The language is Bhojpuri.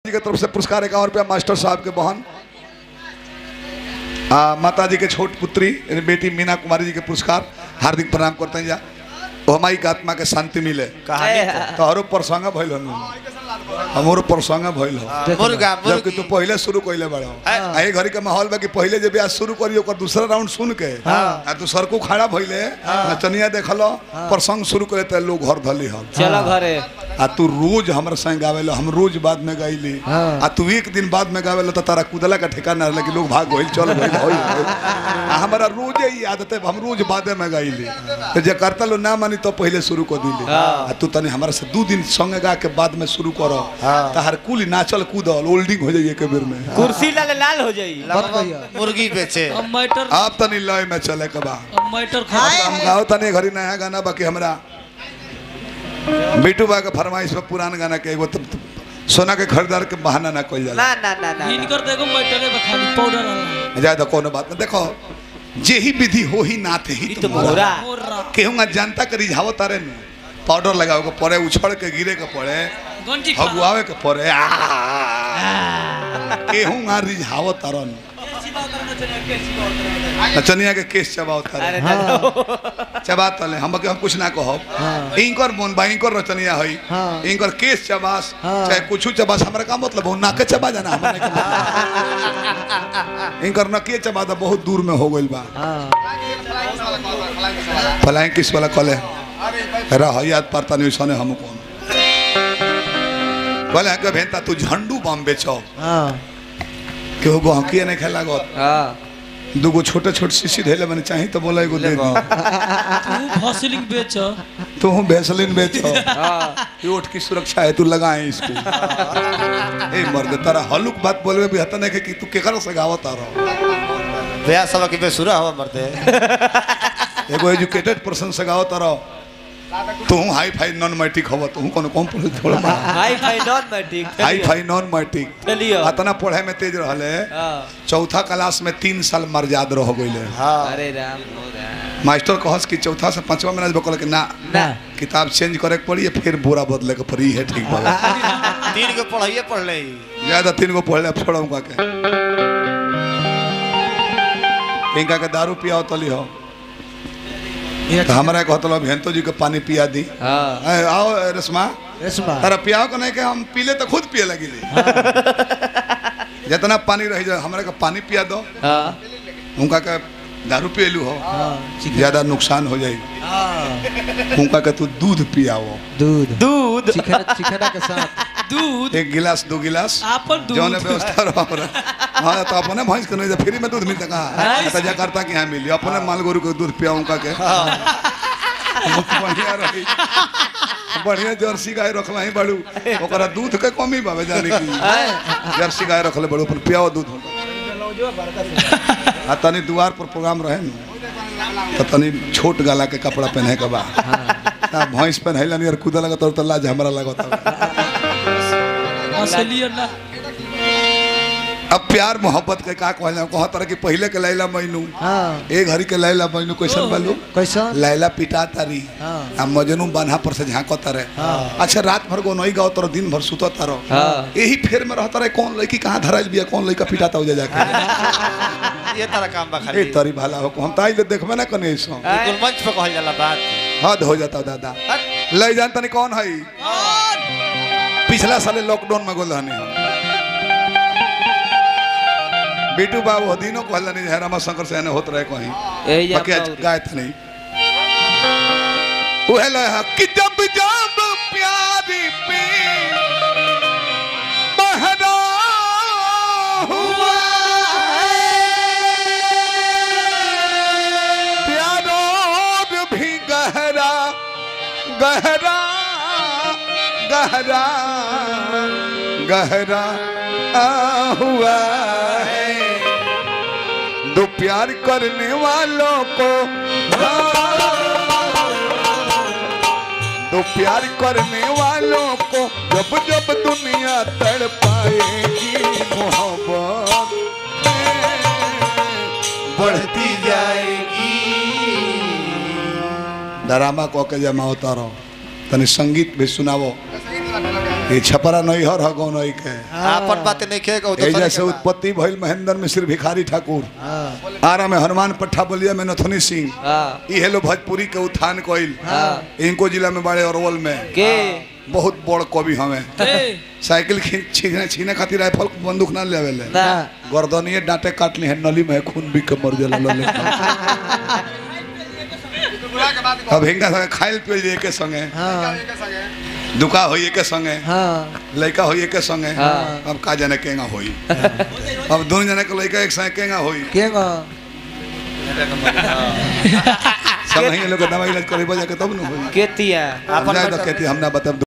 जी के तरफ से पुरस्कार इक्यावन रुपया मास्टर साहब के बहन आ, माता जी के छोट पुत्री यानी बेटी मीना कुमारी जी के पुरस्कार हार्दिक प्रणाम करते हैं जा वो हमारी के आत्मा के शांति मिले कहानी तो हरो प्रसंग भइल हनु हमरो प्रसंग भइल हो मुर्गा जबकि मुर्गी तू पहले शुरू कइले बड़ो आ ये घड़ी के माहौल बा कि पहले जब ब्याह शुरू करी ओकर दूसरा राउंड सुन के आ तू सरकू खड़ा भइले नचनिया देखलो प्रसंग शुरू करे त लोग घर धली हम चलो घरे आ तू रोज हमर संग गावेलो हम रोज बाद में गाइली आ तू एक दिन बाद में गावेलो तो तारा कुदला का ठिकाना रहला कि लोग भाग गइल चल गइल होई होई। आ हमरा रोज ही आदत है हम रोज बादे में गाइली तो जे करता लो ना मानी तो पहले शुरू कर दिली आ तू तनी हमरा से दू दिन संग गा के बाद में शुरू करो तहार कुल नाचल कूदल ओल्डिंग हो जाइए के बेर में कुर्सी लाल लाल हो जाई मुर्गी बेचे अब मैटर आप तनी लय में चले के बा अब मैटर खा हम गाओ तनी घड़ी नया गाना बाकी हमरा बिटू बा के फरमाइश पे पुरान गाना के एगो त- त- सोना के खरीदार के बहाना ना कइल जाला ना ना ना ना इनकर देखो मैटरे में खाली पाउडर वाला ज्यादा कोनो बात ना देखो जे ही विधि हो ही नाते ही ई तो तुम मोरा मोरा मोर्रा केहूँगा जनता के रिझाव तारे न पाउडर लगावे के पड़े उछड़ के गिरे के पड़े गंजी खा हगुआवे के पड़े आ केहूँगा रिझाव तारन नचनिया के केस चबाव तारे अरे ना चबा तले हम हम कुछ ना कहब इनकर मन बा इनकर रचनिया हई इनकर केस चबास चाहे कुछ चबास हमरा का मतलब हो नाके चबा जाना हमरा नहीं के मतलब। इनकर नकिए चबा तो बहुत दूर में हो गइल बा फलाएं किस वाला कले रह याद पड़ता नहीं सने हम कौन कहले के भेंता तू झंडू बम बेचो केहू गहकी नहीं खेला गो हां दूगो छोटे छोटे शीशी धैले मैंने चाही तो बोला एगो दे दी तू फॉसिलिंग बेच तू हूँ भैसलिन बेचो हां ये ओठ की सुरक्षा है तू लगाए इसको ए मर्द तारा हलुक बात बोलबे भी हता नहीं के कि तू केकरो से गावत आ रहो भैया सब की बेसुरा हवा मरते एगो एजुकेटेड पर्सन से गावत आ रहो तू हाई फाई नॉन मैट्रिक हवा तू कोनो कम पढ़े थोड़ा बा। Hi fi non matric hi fi non matric चलियो अतना पढ़े में तेज रहले हां चौथा क्लास में तीन साल मर्याद रह गइले हाँ अरे राम हो राम मास्टर कहस कि चौथा से पांचवा में बकल कि ना ना किताब चेंज करे के पड़ी फिर बोरा बदले के पड़ी है ठीक बा तीन के पढ़ाइए पढ़ ले ज्यादा तीन गो पढ़ले अब छोड़ो का के इनका के दारू पियाओ तली हो तो हमरा कहतलो भेंतो जी के पानी पिया दी हां ए, आओ ए, रेशमा तारा पियाओ के नहीं के हम पीले तो खुद पिए लगी जितना पानी रह जाए हमरा के पानी पिया दो हां उनका के दारू पियलू हो ज्यादा नुकसान हो जाई उनका के तू दूध पियाओ दूध दूध चिकना चिकना के साथ दूध एक गिलास दो गिलास आपन जौन दूध व्यवस्था रहो हमरा हाँ तो अपने भैंस के नहीं फ्री में दूध मिलता कहाँ तो जकार्ता के यहाँ मिली अपने माल गोरू के दूध पियाऊं का के बढ़िया रही बढ़िया जर्सी गाय रखला ही बड़ू ओकरा दूध के कमी बाबे जाने की जर्सी गाय रखले बड़ू पर पियाओ दूध आ तनी द्वार पर प्रोग्राम रहे न तो तनी छोट गाला के कपड़ा पहने के बा ता भैंस पहनैला नहीं और कूदा लगा तो लाज हमरा लगता असली ना अब प्यार मोहब्बत के का कहला कहत रहे कि पहले के लैला मैनू हाँ ए घड़ी के लैला मैनू कैसन बालू कैसा लैला पिटा तारी हाँ। आ मजनू बान्हा पर से झांकत रहे अच्छा रात भर को नहीं गाओ तर दिन भर सुतत रहो हाँ। यही फेर में रहता रहे कौन लड़की कहाँ धराइल बिया कौन लड़का पिटाता हो जा जाके ये तारा काम बा ए खाली तरी भाला हो हम ताई ले देखबे ना कने ऐसो बिल्कुल मंच पे कहल जाला बात हद हो जाता दादा ले जान तनी कौन है पिछला साले लॉकडाउन में गोल रहने हम बीटू बाबू दिनों कहला नहीं है रमा शंकर से होत रहे कहीं एही बाकी आज गाय था नहीं उहे लो है कि जब जब प्यारी पे बहरा हुआ प्यारो भी गहरा गहरा गहरा गहरा हुआ है दो प्यार करने वालों को दो प्यार करने वालों को जब जब दुनिया तड़ पाएगी मोहब्बत बढ़ती जाएगी ड्रामा को के जमा होता रहो तनी संगीत भी सुनावो ये छपरा नैहर ह गौ नई के आपन बात नहीं खेगा तो एजा से उत्पत्ति भइल महेंद्र मिश्र भिखारी ठाकुर आरा में हनुमान पट्टा बलिया में नथुनी सिंह हाँ ई हेलो भोजपुरी के उत्थान कइल हाँ। इनको जिला में बड़े अरवल में के बहुत बड़ कवि हमें ए साइकिल खींच- छीने छीने खातिर राइफल बंदूक ना लेवे ले ना गर्दनिए डांटे काट ली है नली में खून भी के मर जाला लले अब हिंगा संगे खाइल पियल जे के संगे दुका होई के संगे हाँ लड़का होई के संगे हाँ। अब का जाने केंगा होई अब दोनों जने के लड़का एक संगे केंगा होई सब नहीं लोग दवाई इलाज करे बजा के तब न होई केतिया हम जाए तो कहती हम ना बताब